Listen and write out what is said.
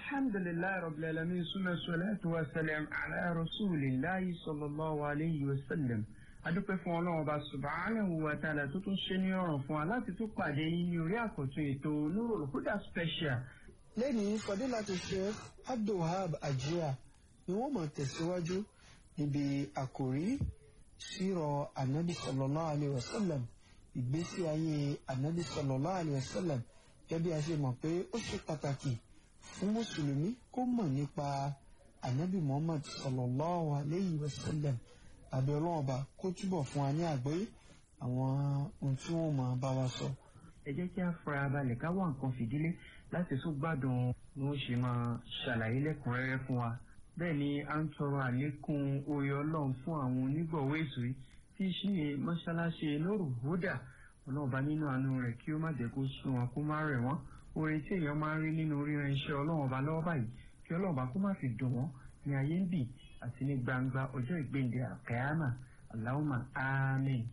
alhamdulilayi rabbil alamin suma salatu wa salam ala rasulillahi sallallahu alayhi wa sallam adúpẹ́ fún ọlọ́run ọba subhanahu wa ta'ala tó tún ṣe ní ọ̀ràn fún wa láti tún pàdé yín ní orí àkọ́tún ètò Nurul Huda special. lẹ́yìn fadilatu sheikh abdulwahab ajia ni wọ́n máa tẹ̀síwájú níbi àkòrí sírọ̀ anabi sallallahu alayhi wa sallam ìgbésí ayé anabi sallallahu alayhi wa sallam gẹ́gẹ́ bí a ṣe mọ̀ pé ó ṣe pàtàkì fún mùsùlùmí kó mọ̀ nípa anabi muhammad sallallahu alayhi wa sallam àbí ọlọ́run ọba kó túbọ̀ fún wa ní àgbọ́yé àwọn ohun tí wọ́n máa bá wa sọ. ẹ jẹ́ kí a fara balẹ̀ ká wá nǹkan fìdílé láti tún gbádùn bí wọ́n ṣe máa ṣàlàyé lẹ́kùnrẹ́rẹ́ fún wa. bẹ́ẹ̀ ni a ń tọrọ àlékún oore ọlọ́run fún àwọn onígbọ̀wọ́ ètò yìí tí í ṣe mọ́ṣáláṣí Nurul Huda ọlọ́run bá nínú àánú rẹ̀ kí ó má jẹ́ kó sún wọn kó má rẹ̀ wọ́n oore tí èèyàn máa ń rí nínú ríran iṣẹ́ ọlọ́run ọba lọ́wọ́ báyìí kí ọlọ́run ọba kó má fi dùn wọ́n ní ayé ń bì àti ní gbangba ọjọ́ ìgbéǹde àkẹ́yàmà Allahumma àmín.